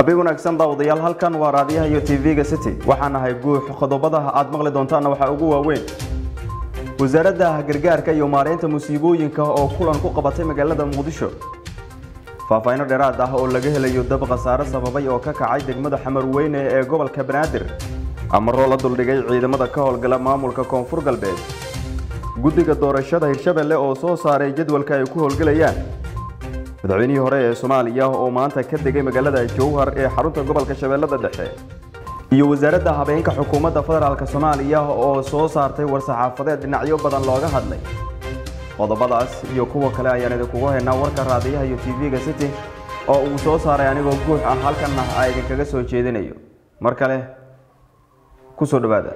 habeen wanaagsan daawadayaal halkan waa raadiyaha iyo tv-ga city waxaan ahay guux qodobada aad maqli doontaanna waxaa ugu waaweyn wasaaradda gargaarka iyo maareynta musiibooyinka oo kulan ku qabatay magaalada muqdisho faahfaahinno dheeraad ah oo laga helayo dab khasaare sababay oo ka kacay degmada xamarweyne ee gobolka banaadir amaroo la duldhigay ciidamada ka howlgala maamulka koonfur galbeed guddiga doorashada hirshabelle oo soo saaray jadwalka ay ku howlgelayaan madaxweynihii hore ee soomaaliya oo maanta ka degay magaalada jowhar ee xarunta gobolka shabeellada dhexe iyo wasaaradda habeenka xukuumadda federaalk soomaaliya oo soo saartay war-saxaafadeed dhinacyo badan looga hadlay qodobadaas iyo kuwa kale ayaan idinkugu haynaa warka raadiyaha iyo tv-ga city oo uu soo saaray anigoo guux ah halkanna a idinkaga soo jeedinayo mar kale ku soo dhowaada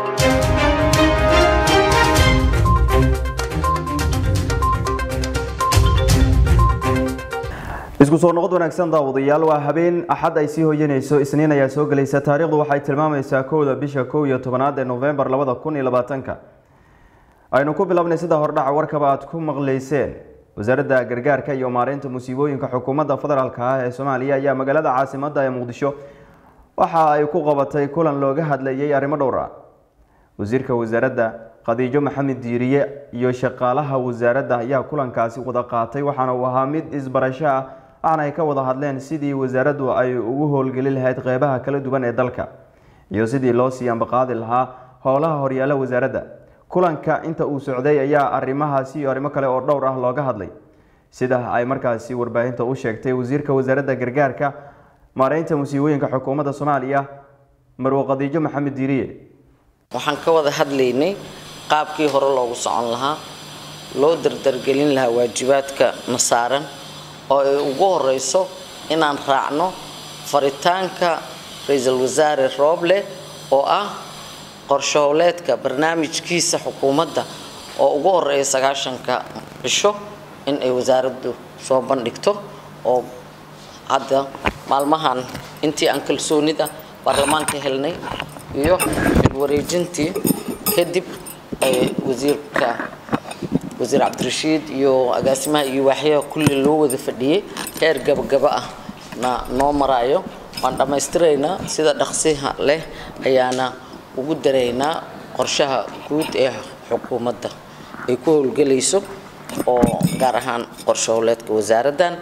isku soo noqod wanaagsan daawadayaal waa habeen axad ay sii hoyanayso isniin ayaa soo gelaysa taariikhdu waxay tilmaamaysaa kowda bisha kow iyo tobanaad ee novembar labada kun iyo labaatanka aynu ku bilownay sida hordhaca warkaba aad ku maqlayseen wasaaradda gargaarka iyo maareynta musiibooyinka xukuumadda federaalk ah ee soomaaliya ayaa magaalada caasimadda ee muqdisho waxa ay ku qabatay kulan looga hadlayay arrimo dhowr ah wasiirka wasaaradda khadiijo maxamed diiriye iyo shaqaalaha wasaaradda ayaa kulankaasi wada qaatay waxaana uu ahaa mid isbarasho ah waxaana ay ka wada hadleen sidii wasaaraddu ay ugu howlgeli lahayd qeybaha kala duwan ee dalka iyo sidii loo sii ambaqaadi lahaa howlaha horyaala wasaaradda kulanka inta uu socday ayaa arrimahaasi iyo arrimo kale oo dhowr ah looga hadlay sida ay markaasi warbaahinta u sheegtay wasiirka wasaaradda gargaarka maareynta musiibooyinka xukuumadda soomaaliya marwo khadiijo maxamed diiriye waxaan ka wada hadlaynay qaabkii hore loogu socon lahaa loo dardargelin lahaa waajibaadka na saaran oo ay ugu horeyso inaan raacno faritaanka ra-iisul wasaare rooble oo ah qorshahowleedka barnaamijkiisa xukuumadda oo ugu horeeya sagaashanka cisho in ay wasaaraddu soo bandhigto oo hadda maalmahan intii aan kalsoonida baarlamaanka helnay iyo xilwareejintii kadib ay wasiirka wasiir cabdirashiid iyo agaasimaha iyo waaxyaha kulli loo wada fadhiyey heer gabagaba ah na noo maraayo waan dhammaystiraynaa sida dhaqsiha leh ayaana ugu daraynaa qorshaha guud ee xukuumadda ay ku howlgelayso oo gaar ahaan qorsho howleedka wasaaraddan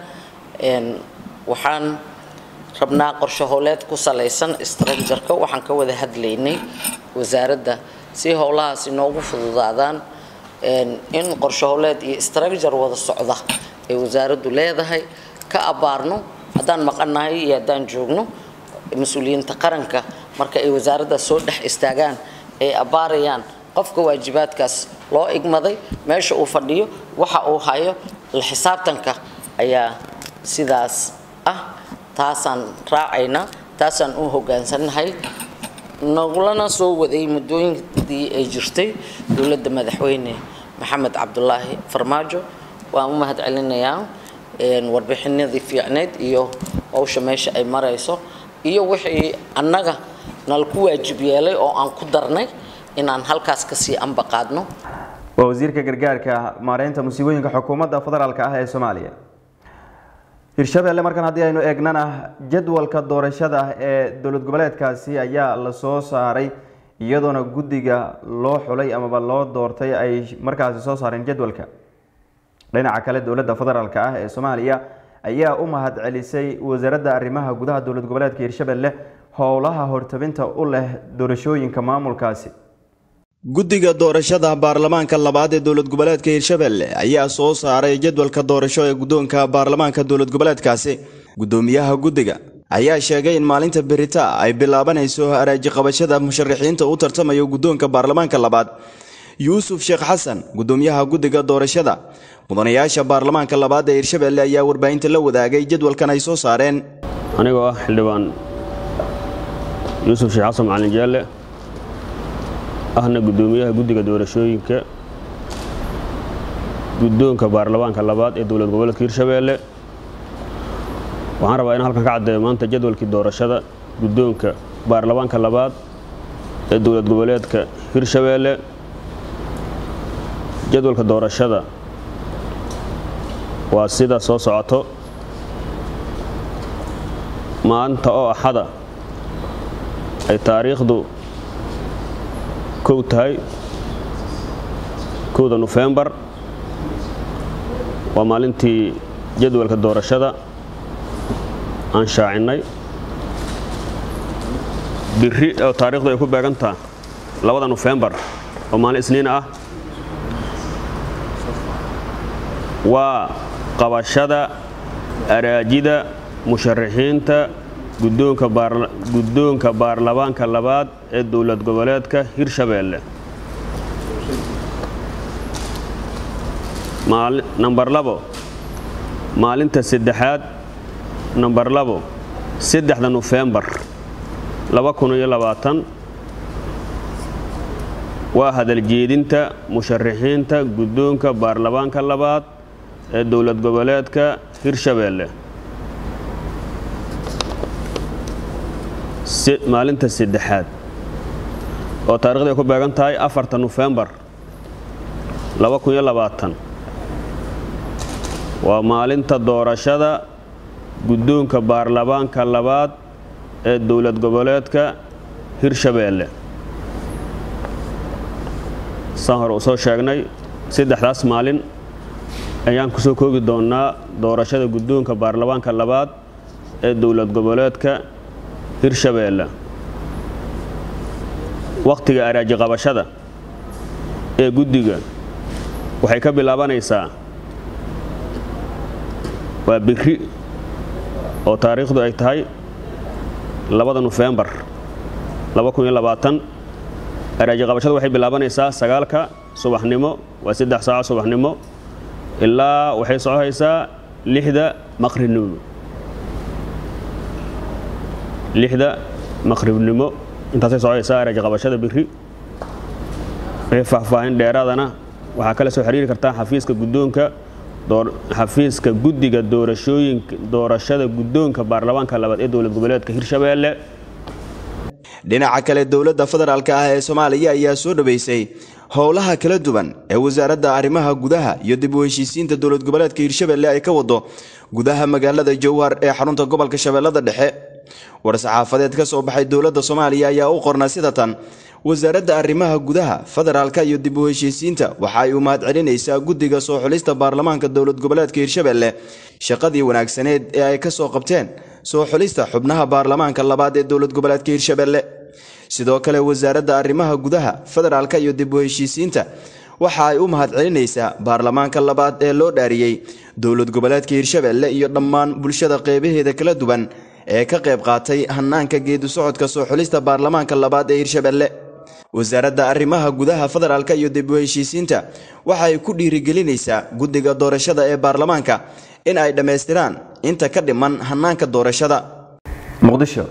waxaan rabnaa qorsho howleed ku salaysan structureka waxaan ka wada hadlaynay wasaaradda si howlahaasi noogu fududaadaan in qorsho howleed iyo structure wada socda ay wasaaraddu leedahay ka abaarno haddaan maqannahay iyo haddaan joogno mas-uuliyiinta qaranka marka ay wasaaradda soo dhex istaagaan ay abaarayaan qofka waajibaadkaas loo igmaday meesha uu fadhiyo waxa uu hayo la xisaabtanka ayaa sidaas ah taasaan raacaynaa taasaan u hogaansannahay nagulana soo waday muddooyinkii ay jirtay dowladda madaxweyne maxamed cabdulaahi farmaajo waan u mahad celinayaa warbixinadii fiicneyd iyo howsha meesha ay marayso iyo wixii annaga nalku waajib yeelay oo aan ku darnay inaan halkaas kasii ambaqaadno waa wasiirka gargaarka maareynta musiibooyinka xukuumadda federaalk ah ee soomaaliya hirshabelle markan haddii aynu eegnana jadwalka doorashada ee dowlad goboleedkaasi ayaa la soo saaray iyadoona guddiga loo xulay amaba loo doortay ay markaasi soo saareen jadwalka dhinaca kale dowladda federaalk ah ee soomaaliya ayaa u mahad celisay wasaaradda arrimaha gudaha dowlad goboleedka hirshabelle howlaha hortabinta u leh doorashooyinka maamulkaasi guddiga doorashada baarlamaanka labaad ee dowlad goboleedka hirshabelle ayaa soo saaray jadwalka doorasho ee guddoonka baarlamaanka dowlad goboleedkaasi guddoomiyaha guddiga ayaa sheegay in maalinta berita ay bilaabanayso araaji qabashada musharaxiinta u tartamayo guddoonka baarlamaanka labaad yuusuf sheekh xasan guddoomiyaha guddiga doorashada mudanayaasha baarlamaanka labaad ee hirshabelle ayaa warbaahinta la wadaagay jadwalkan ay soo saareen anigoo ah xildhibaan yuusuf sheekh xasan macalin jaalle ahna guddoomiyaha guddiga doorashooyinka guddoonka baarlamaanka labaad ee dowlad goboleedka hirshabeelle waxaan rabaa inaan halkan ka caddeeyo maanta jadwalkii doorashada guddoonka baarlamaanka labaad ee dowlad goboleedka hirshabeelle jadwalka doorashada waa sida soo socoto maanta oo axada ay taariikhdu kow tahay kowda nofembar waa maalintii jadwalka doorashada aan shaacinnay biri oo taariikhdu ay ku beegantaha labada nofembar oo maalin isniin ah waa qabashada araajida musharaxiinta guddoonka baarlamaanka labaad ee dowlad goboleedka hirshabeelle nambar labo maalinta saddexaad nambar labo saddexda nofembar waa hadaljeedinta musharaxiinta guddoonka baarlamaanka labaad ee dowlad goboleedka hirshabeelle maalinta saddexaad oo taarikhdu ay ku beegan tahay afarta nofembar waa maalinta doorashada guddoonka baarlamaanka labaad ee dowlad goboleedka hirshabeelle saan hore u soo sheegnay saddexdaas maalin ayaan ku soo koogi doonnaa doorashada guddoonka baarlamaanka labaad ee dowlad goboleedka hirshabeelle wakhtiga araaji qabashada ee guddiga waxay ka bilaabanaysaa waa biri oo taariikhdu ay tahay labada nofembar araaji qabashadu waxay bilaabanaysaa sagaalka subaxnimo waa saddex saaco subaxnimo ilaa waxay socohaysaa lixda maqribnimo lixda maqribnimo intaasay socohaysaa araaji qabashada biri wixii faahfaahin dheeraadana waxaa kala soo xiriiri kartaa xafiiska guddoonka xafiiska guddiga doorashooyinka doorashada guddoonka baarlamaanka labaad ee dowlad goboleedka hirshabeelle dhinaca kale dowladda federaalka ah ee soomaaliya ayaa soo dhoweysay howlaha kala duwan ee wasaaradda arrimaha gudaha iyo dib u heshiisiinta dowlad goboleedka hirshabeelle ay ka wado gudaha magaalada jowhar ee xarunta gobolka shabeellada dhexe war-saxaafadeed ka soo baxay dowladda soomaaliya ayaa u qorna sida tan wasaaradda arrimaha gudaha federaalka iyo dib u heshiisiinta waxa ay u mahad celinaysaa guddiga soo xulista baarlamaanka dowlad goboleedka hirshabeelle shaqadii wanaagsaneed ee ay ka soo qabteen soo xulista xubnaha baarlamaanka labaad ee dowlad goboleedka hirshabeelle sidoo kale wasaaradda arrimaha gudaha federaalka iyo dib u heshiisiinta waxa ay u mahad celinaysaa baarlamaanka labaad ee loo dhaariyey dowlad goboleedka hirshabeelle iyo dhammaan bulshada qeybaheeda kala duwan ee ka qayb qaatay hanaanka geedu socodka soo xulista baarlamaanka labaad ee hirshabeelle wasaaradda arrimaha gudaha federaalka iyo dib u heshiisiinta waxa ay ku dhiirigelinaysaa guddiga doorashada ee baarlamaanka in ay dhammaystiraan inta ka dhiman hanaanka doorashada muqdisho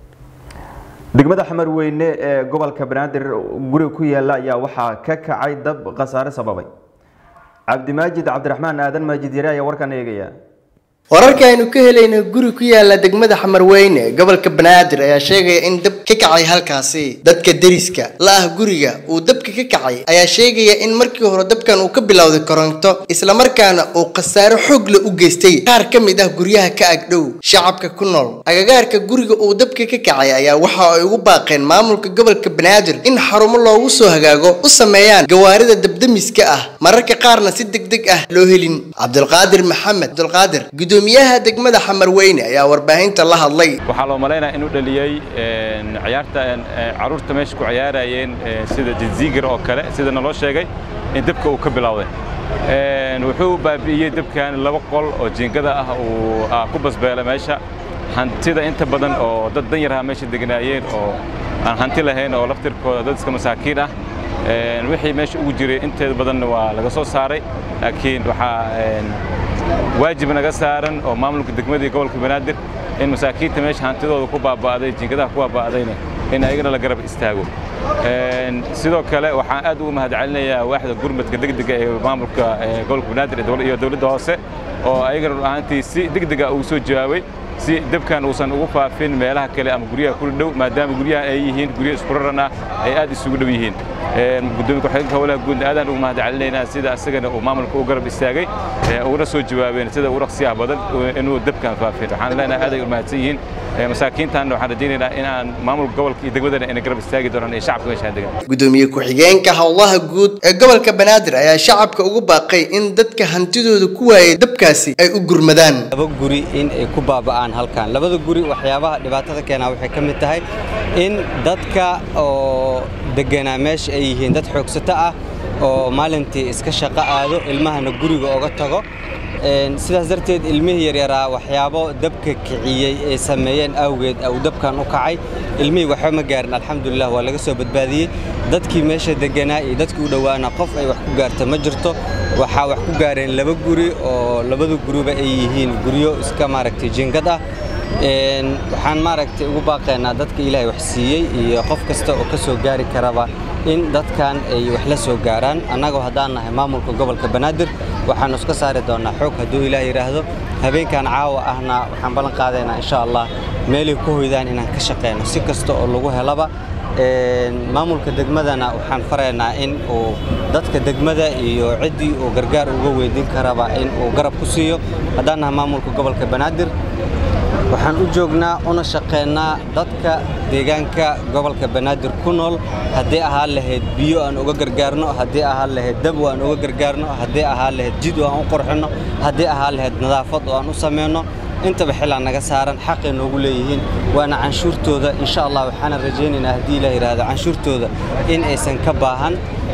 degmada xamar weyne ee gobolka banaadir guri ku yaala ayaa waxaa ka kacay dab khasaare sababay cabdimaajid cabdiraxmaan aadan maajid yare ayaa warkan eegaya wararka aynu ka helayna guri ku yaala degmada xamarweyne ee gobolka banaadir ayaa sheegaya in dab ka kacay halkaasi dadka deriska la ah guriga uu dabka ka kacay ayaa sheegaya in markii hore dabkan uu ka bilowday koronto islamarkaana uu khasaare xoog la u geystay qaar ka mid ah guryaha ka agdhow shacabka ku nool agagaarka guriga uu dabka ka kacay ayaa waxa ay ugu baaqeen maamulka gobolka banaadir in xarumo loogu soo hagaago u sameeyaan gawaarida dabdamiska ah mararka qaarna si degdeg ah loo helin cabdulqaadir maxamed cabdulqaadir gudoomiyaha degmada xamarweyne ayaa warbaahinta la hadlay waxaa loo malaynaya inuu dhaliyey ciyaarta caruurta meesha ku ciyaarayeen sida jinziigir oo kale sida naloo sheegay in dabka uu ka bilowday wuxuu baabi'iyey dabkan laba qol oo jiingada ah uu ku basbeela meesha hantida inta badan oo dad dan yaraha meesha degnaayeen oo aan hanti lahayn oo laftirkooda dad iska masaakiin ah wixii meesha ugu jiray inteeda badanna waa laga soo saaray laakiin waxaa waajib naga saaran oo maamulka degmadii gobolka banaadir in masaakiinta meesha hantidooda ku baaba'day jiingadaha ku baaba'dayna in ayagana la garab istaago sidoo kale waxaan aad ugu mahadcelinayaa waaxda gurmadka degdega ee maamulka gobolka banaadir iyo dowladda hoose oo ayagana run ahaantii si degdega ugu soo jawaabay si dabkan uusan ugu faafin meelaha kale ama guryaha kula dhow maadaama guryaha ay yihiin guryo isku raran ah ay aad isugu dhow yihiin gudoomiya ku-xigeenka howlaha guud aadaan ugu mahadcelinaynaa sida asagana uu maamulka u garab istaagay uguna soo jawaabeen sida ugu dhaqsiyaha badan inuu dabkan faafin waxaan leenahay aad ay u mahadsan yihiin masaakiintan waxaan rajaynaynaa in aan maamulka gobolka iyo degmadana ina garab istaagi doonaan iyo shacabka meeshaan degan gudoomiye ku-xigeenka howlaha guud ee gobolka banaadir ayaa shacabka ugu baaqay in dadka hantidooda ku waayay dabkaasi ay u gurmadaan laba guri in ay ku baaba'aan halkan labada guri waxyaabaha dhibaatada keenaa waxay ka mid tahay in dadka oo deganaa meesha ay yihiin dad xoogsato ah oo maalintii iska shaqo aado ilmahana guriga oga tago sidaas darteed ilmihii yaryaraa waxyaabo dabka kiciyey ay sameeyeen awgeed uu dabkan u kacay ilmihii waxba ma gaarin alxamdulilah waa laga soo badbaadiyey dadkii meesha deganaa iyo dadkii u dhowaana qof ay wax ku gaarta ma jirto waxaa wax ku gaareen laba guri oo labada guriba ay yihiin guryo iska maaragtay jingad ah waxaan maaragtay ugu baaqaynaa dadka ilaahay wax siiyey iyo qof kasta oo ka soo gaari karaba in dadkan ay wax la soo gaaraan annagoo haddaan nahay maamulka gobolka banaadir waxaanu iska saari doonnaa xoog hadduu ilaah yidhaahdo habeenkan caawa ahna waxaan ballan qaadaynaa insha allah meelay ku hoydaan inaan ka shaqeyno si kasta oo lagu helaba maamulka degmadana waxaan faraynaa in uu dadka degmada iyo ciddii uu gargaar uga weydiin karaba in uu garab ku siiyo haddaan nahay maamulka gobolka banaadir waxaan u joognaa una shaqeynaa dadka deegaanka gobolka banaadir ku nool haddii ahaan lahayd biyo aan uga gargaarno haddii ahaan lahayd dab aan uga gargaarno haddii ahaan lahayd jid oo aan u qurxinno haddii ahaan lahayd nadaafad oo aan u samayno intaba xilaa naga saaran xaqay noogu leeyihiin waana canshuurtooda insha allah waxaana rajaynaynaa haddii ilaah yidhaahdo canshuurtooda in aysan ka baahan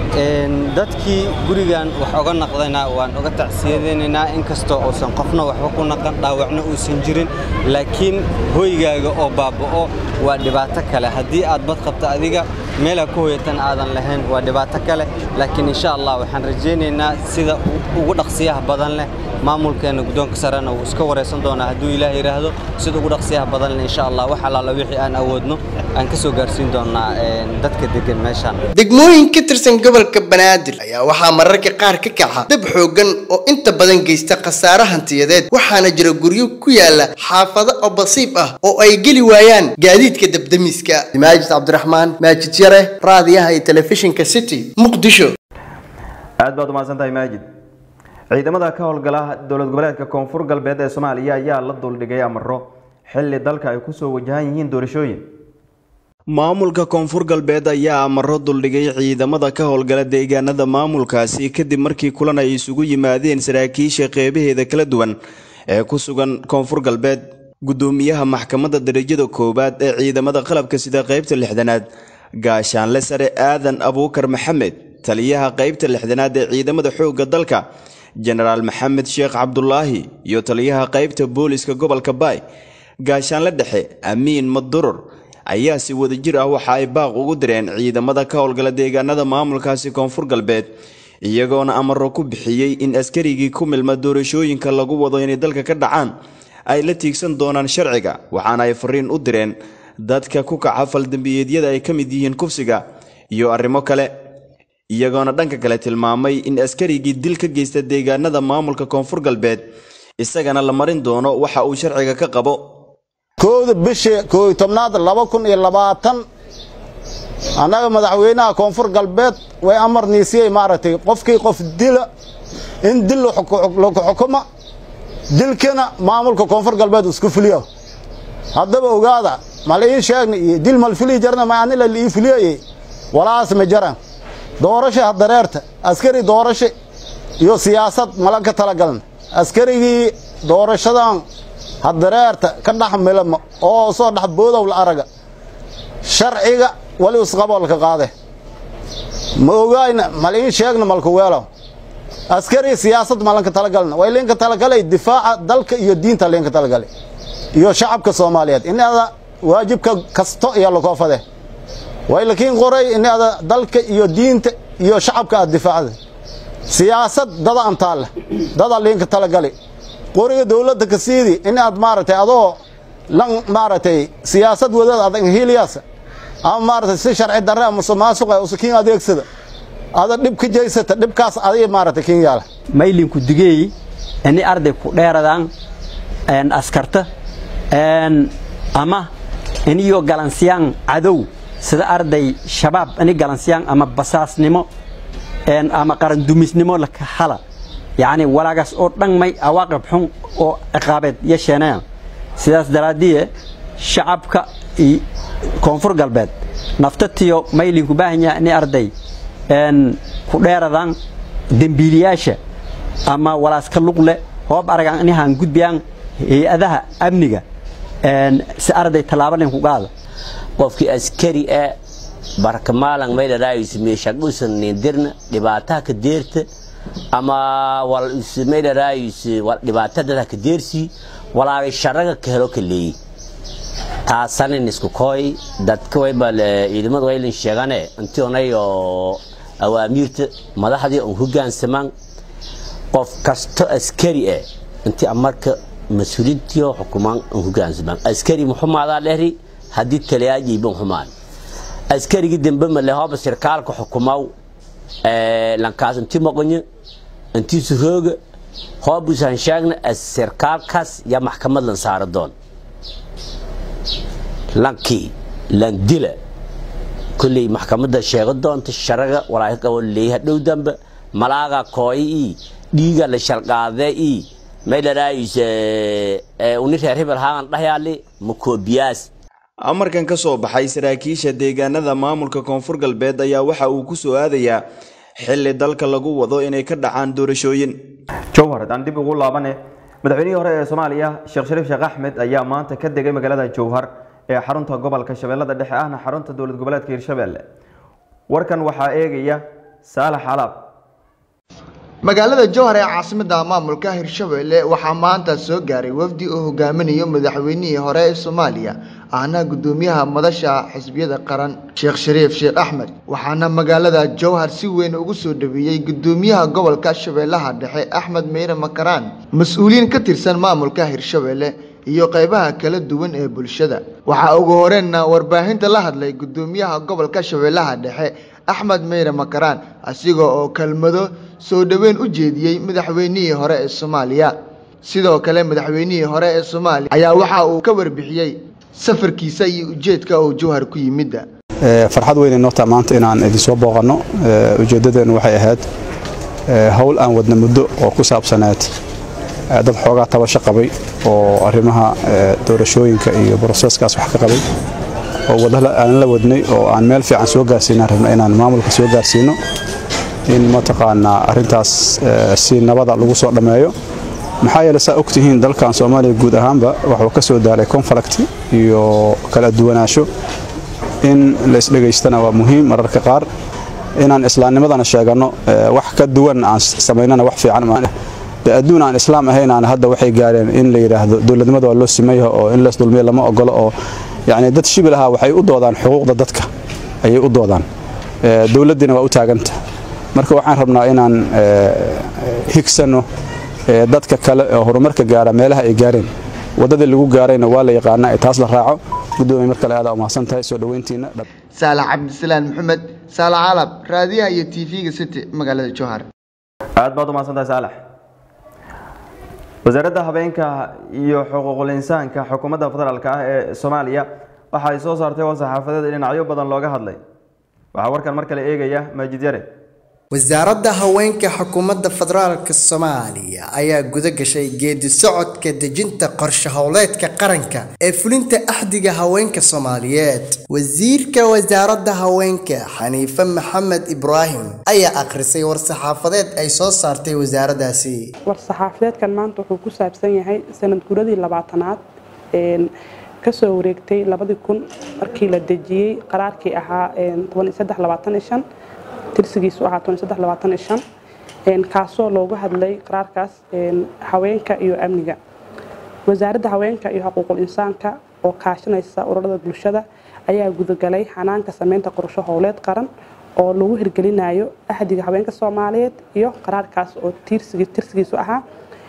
dadkii gurigan wax oga naqdayna waan uga tacsiyadaynaynaa inkastoo uusan qofna waxba ku naqan dhaawacna uusan jirin laakiin hoygaaga oo baaba'o waa dhibaato kale haddii aad bad qabto adiga meelaa ku hoyatan aadan lahayn waa dhibaato kale laakiin insha allah waxaan rajaynaynaa sida ugu dhaqsiyaha badan leh maamulkeena guddoonka sarena wuu iska waraysan doonaa hadduu ilaah yidhaahdo sida ugu dhaqsiyaha badan leh insha allah wax allaala wixii aan awoodno aan ka soo gaarsiin doonaa dadka degan meeshaan degmooyin ka tirsan gobolka banaadir ayaa waxaa mararka qaar ka kaca dab xooggan oo inta badan geysta khasaare hantiyadeed waxaana jira guryo ku yaala xaafado oo basiib ah oo ay geli waayaan gaadiidka dabdamiska maajid cabdiraxmaan maajid yare raadiyaha iyo telefishinka city muqdisho aad baad umahadsan tahay maajid ciidamada ka howlgala dowlad goboleedka koonfur galbeed ee soomaaliya ayaa la duldhigay amaro xilli dalka ay kusoo wajahan yihiin doorashooyin maamulka koonfur galbeed ayaa amaro duldhigay ciidamada ka howlgala deegaanada maamulkaasi kadib markii kulan ay isugu yimaadeen saraakiisha qeybaheeda kala duwan ee ku sugan koonfur galbeed gudoomiyaha maxkamadda darajada koowaad ee ciidamada qalabka sida qeybta lixdanaad gaashaanle sare aadan abuukar maxamed taliyaha qeybta lixdanaad ee ciidamada xoogga dalka jenaraal maxamed sheekh cabdulaahi iyo taliyaha qeybta booliska gobolka baay gaashaanle dhexe amiin madurur ayaa si wadajir ah waxa ay baaq ugu direen ciidamada ka howlgala deegaanada maamulkaasi koonfur galbeed iyagoona amaro ku bixiyey in askarigii ku milma doorashooyinka lagu wado inay dalka ka dhacaan ay la tiigsan doonaan sharciga waxaana ay fariin u direen dadka ku kaca faldambiyeedyada ay ka mid yihiin kufsiga iyo arrimo kale iyagoona dhanka kale tilmaamay in askarigii dil ka geysta deegaanada maamulka koonfur galbeed isagana la marin doono waxa uu sharciga ka qabo kowda bisha kooy tobnaad laba kun iyo labaatan annaga madaxweynaha koonfur galbeed way amar niisiyey maaragtay qofkii qof dila in dil lagu xukuma dilkana maamulka koonfur galbeed isku fuliyo haddaba ogaada mal ii sheegna iyo dil mal fili jarna ma anila ii fuliyaye walaas ma jaran doorasha hadareerta askari doorasho iyo siyaasad mala ka talagalna askarigii doorashadan hadareerta ka dhex milama oo soo dhex boodow la araga sharciga wali isqaboolka qaade ma ogaayna mal ii sheegna malka weelow askari siyaasad malanka talagalna way linka talagalay difaaca dalka iyo diinta linka talagalay iyo shacabka soomaaliyeed inaada waajibka kasto iyo lakoofade way lakiin qoray inaada dalka iyo diinta iyo shacabka aad difaacda siyaasad dada antaale dada linka talagalay qoriga dawladda ka siidi inaad maaragtay adoo lan maaragtay siyaasad wadaad adag hiliyaasa ama maaragtay si sharci darre ama musuqmaasuqa usakiin adeegsada ada dhib ka jeysata dhibkaas adiga maaragtay kin yaala maylinku digeey ini arday ku dheeradaan askarta ama iniyo galansiyaan cadow sida arday shabaab ini galansiyaan ama basaasnimo ama qarandumisnimo laka hala yacni walaagaas oo dhan may awaaqib xun oo ciqaabeed yeesheenayaan sidaas daraaddiye shacabka iyo koonfur galbeed naftatiyo maylinku baahan yahay inay arday ku dheeradaan dembiiliyaasha ama walaaska luqle hoob aragan inahaan gudbiyaan hay-adaha amniga si arday tallaabo linku qaada qofkii askari ee barkamaalan maydharaayus meeshaqdhusan nindirna dhibaataha ka deerta ama wal maydharaayus dhibaatadada ka deersii walaagay sharaga ka helo ka leeyi taasanin isku kooy dadka wayba ciidamada waylin sheegane intii onayo awaamiirta madaxdii on hogaansamaan qof kasto askari eh intii marka mas-uuliintiyo xukumaan on hogaansamaan askari muxumaadaa dhehri haddii taliyaajiiban xumaan askarigii dambe male hooba sirkaalka xukumaw lankaas intii maqonyo intii surooga hoobusan sheegna sirkaalkaas yaa maxkamad lan saara doon lankii landila kolley maxkamadda sheego doonta sharaga walaahi qabo leeyaha dhow dambe malaaga kooyi ii dhiiga la shalqaade ii maydharaayus uni reer hebel haagan dhahyaali makoobiyaas amarkan ka soo baxay saraakiisha deegaanada maamulka koonfur galbeed ayaa waxa uu ku soo aadayaa xilli dalka lagu wado inay ka dhacaan doorashooyin jowhar haddaan dib ugu laabane madaxweynihii hore ee soomaaliya sheekh shariif sheekh axmed ayaa maanta ka degay magaalada jowhar ee xarunta gobolka shabeellada dhexe ahna xarunta dowlad goboleedka hirshabelle warkan waxaa eegaya saalax alaab magaalada jowhar ee caasimadda maamulka hirshabelle waxaa maanta soo gaaray wafdi uu hogaaminayo madaxweynihii hore ee soomaaliya ahna gudoomiyaha madasha xisbiyada qaran sheekh shariif sheekh axmed waxaana magaalada jowhar si weyn ugu soo dhaweeyey gudoomiyaha gobolka shabeellaha dhexe axmed meyre makaraan mas-uuliyiin ka tirsan maamulka hirshabelle iyo qaybaha kala duwan ee bulshada waxaa ugu horeenna warbaahinta la hadlay gudoomiyaha gobolka shabeellaha dhexe axmed meyre makaraan asiga oo kelmado soo dhoweyn u jeediyey madaxweynihii hore ee soomaaliya sidoo kale madaxweynihii hore ee soomaaliya ayaa waxa uu ka warbixiyey safarkiisa iyo ujeedka uu jowhar ku yimidda farxad weyn inoo taha maanta inaan idinsoo booqanno ujeeddadeennu waxay ahayd howl aan wadna muddo oo ku saabsaneed dad xoogaa tabasho qabay oo arrimaha doorashooyinka iyo broseskaas wax ka qabay oo wadda aan la wadnay oo aan meel fiican soo gaarsiinaan rabna inaan maamulka soo gaarsiino in mataqaanaa arrintaas si nabada lagu soo dhammeeyo maxaa yeele saa ogtihiin dalkan soomaaliya guud ahaanba wuxuu ka soo daalay conflict iyo kala duwanaansho in laisdhegaystana waa muhiim mararka qaar inaan islaamnimadana sheeganno wax ka duwan aan samaynana wax fiican de adduun aan islaam ahaynaan hadda waxay gaareen in la yidhaahdo dowladnimada waa loo simeeyaha oo in lees dulmiya lama ogolo oo yacni dad shibil ahaa waxay u doodaan xuquuqda dadka ayay u doodaan dowladdiina waa u taaganta marka waxaan rabnaa inaan higsanno dadka kale oo horumarka gaara meelaha ay gaareen waddadii lagu gaarayna waa la yaqaana ay taas la raaco gudoomiye mar kale aada umahadsan tahay soo dhoweyntiina saalax cabdisalaan maxamed saalax calab raadiyaha iyo tv-ga city magaalada jowhar aad baad umahadsan tahay saalax wasaaradda habeenka iyo xuquuqul insaanka xukuumadda federaalk ah ee soomaaliya waxa ay soo saartay war saxaafadeed dhinacyo badan looga hadlay waxaa warkan mar kale eegaya maajid yare wasaaradda haweenka xukuumadda federaalka soomaaliya ayaa guda gashay geedi socodka dejinta qorshe howleedka qaranka ee fulinta axdiga haweenka soomaaliyeed wasiirka wasaaradda haweenka xaniife maxamed ibraahim ayaa akhrisay war-saxaafadeed ay soo saartay wasaaraddaasi war-saxaafadeedkan maanta wuxuu ku saabsan yahay sanad guradii labaatanaad kasoo wareegtay labadii kun markii la dejiyey qaraarkii ahaa tirsigiisu ahaa kaasoo loogu hadlay qaraarkaas haweenka iyo amniga wasaaradda haweenka iyo xuquuqul insaanka oo kaashanaysa ururada bulshada ayaa gudagalay xanaanka sameynta qorsho howleed qaran oo lagu hirgelinayo axdiga haweenka soomaaliyeed iyo qaraarkaas oo tirsigiisu ahaa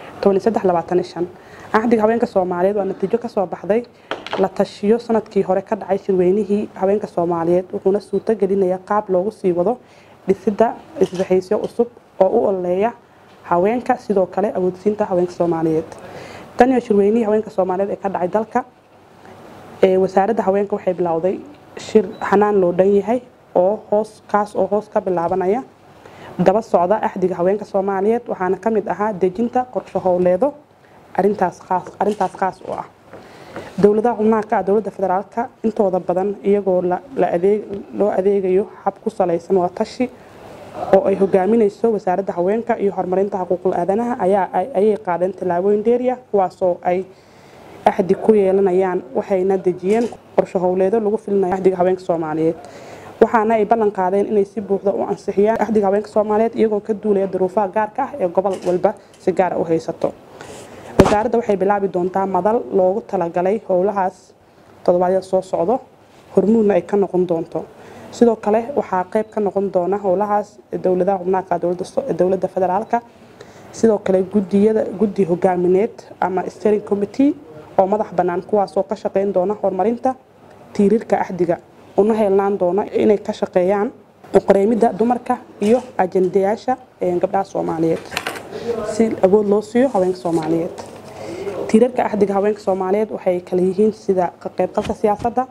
axdiga haweenka soomaaliyeed waa natiijo kasoo baxday la tashiyo sanadkii hore ka dhacay shirweynihii haweenka soomaaliyeed wuxuuna suurto gelinaya qaab loogu sii wado dhisida isbaxaysyo cusub oo u ololeeya haweenka sidoo kale awoodsiinta haweenka soomaaliyeed tan iyo shirweynihii haweenka soomaaliyeed ee ka dhacay dalka wasaaradda haweenka waxay bilowday shir xanaan loo dhan yahay oo hoos kaas oo hoos ka bilaabanaya daba socda axdiga haweenka soomaaliyeed waxaana ka mid ahaa dejinta qorsho howleedo arintaas qaas u ah dowladaha xubnaha ka ah dowladda federaalka intooda badan iyagoo loo adeegayo hab ku salaysan waa tashi oo ay hogaaminayso wasaaradda haweenka iyo horumarinta xuquuqul aadanaha ayay qaadeen tallaabooyin dheeriya kuwaasoo ay axdi ku yeelanayaan waxayna dejiyeen qorsho howleedo lagu filinayo axdiga haweenka soomaaliyeed waxaana ay ballan qaadeen inay si buuxda u ansixiyaan axdiga haweenka soomaaliyeed iyagoo ka duulaya duruufaha gaarka ah ee gobol walba si gaara u haysato wasaaradda waxay bilaabi doontaa madal loogu talagalay howlahaas toddobaadyada soo socdo hormuudna ay ka noqon doonto sidoo kale waxaa qayb ka noqon doona howlahaas dowladaha xubnaaka dowladda federaalka sidoo kale gudiyada guddi hogaamineed ama steering committee oo madax bannaan kuwaasoo ka shaqeyn doona horumarinta tiiriirka axdiga una heelnaan doona inay ka shaqeeyaan uqareemidda dumarka iyo ajendayaasha gabdhaha soomaaliyeed si awood loo siiyo haweenka soomaaliyeed tiirarka axdiga haweenka soomaaliyeed waxay kala yihiin sida ka qaybqalka siyaasadda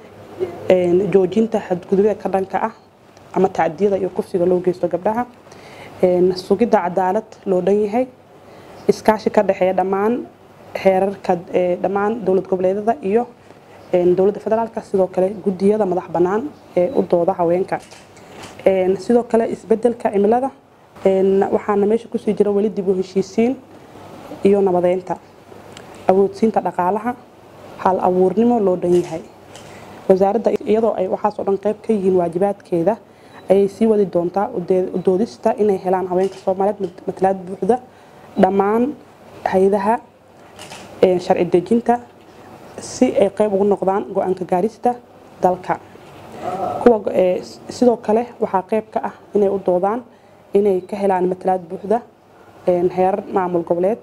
joojinta xadgudubida ka dhanka ah ama tacdiyada iyo kufsiga loo geysto gabdhaha sugidda cadaalad loo dhan yahay iskaashi ka dhexeeya dhammaan xeerarka dhammaan dowlad goboleedyada iyo dowladda federaalka sidoo kale gudiyada madax bannaan ee u dooda haweenka sidoo kale isbedelka cimilada waxaana meesha kusii jira weli dib u heshiisiin iyo nabadeynta awoodsiinta dhaqaalaha hal abuurnimo loo dhan yahay wasaaradda iyadoo ay waxaasoo dhan qayb ka yihiin waajibaadkeeda ayay sii wadi doontaa udoodista inay helaan haweenka soomaaliyeed matalaad buuxda dhammaan hay-adaha sharci dejinta si ay qayb ugu noqdaan go-aanka gaarista dalka kuwa sidoo kale waxaa qayb ka ah inay u doodaan inay ka helaan matalaad buuxda heerar maamul goboleed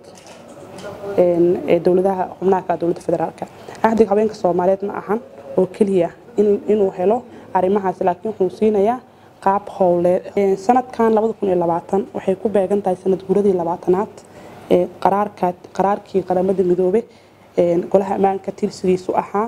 ee dowladaha xubnaha ka dowladda federaalka axdiga haweenka soomaaliyeed ma ahan oo keliya inuu helo arrimahaas laakiin wuxuu siinayaa qaab howleed sanadkan waxay ku beegan tahay sanad guradii labaatanaad ee qaraarkii qaramada midoobe golaha ammaanka tirsigiisu ahaa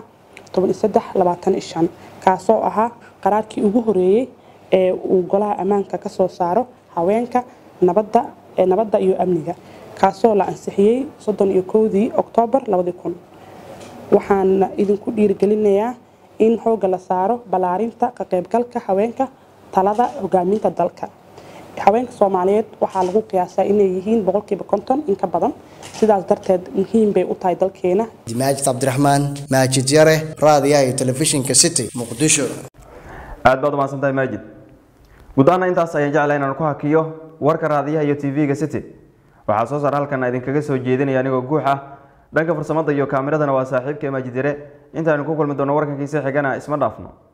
kaasoo ahaa qaraarkii ugu horeeyey ee uu golaha ammaanka ka soo saaro haweenka nabadda iyo amniga kaasoo la ansixiyey soddon iyo kowdii oktoobar waxaana idinku dhiirigelinayaa in xoogga la saaro ballaarinta ka qaybgalka haweenka talada hogaaminta dalka haweenka soomaaliyeed waxaa lagu qiyaasaa inay yihiin boqolkiiba konton in ka badan sidaas darteed muhiim bay u tahay dalkeena maajid cabdiraxmaan maajid yare raadiyaha iyo telefishinka city muqdisho aad baad umahadsantahay maajid guud ahaana intaas ayaan jeclay inaan ku hakiyo warka raadiyaha iyo tv-ga city waxaa soo saar halkan idinkaga soo jeedinaya anigoo guux ah dhanka farsamada iyo kaamiradana waa saaxiibka maajid yare intaanu ku kulmi doono warkankiisa xigana isma dhaafno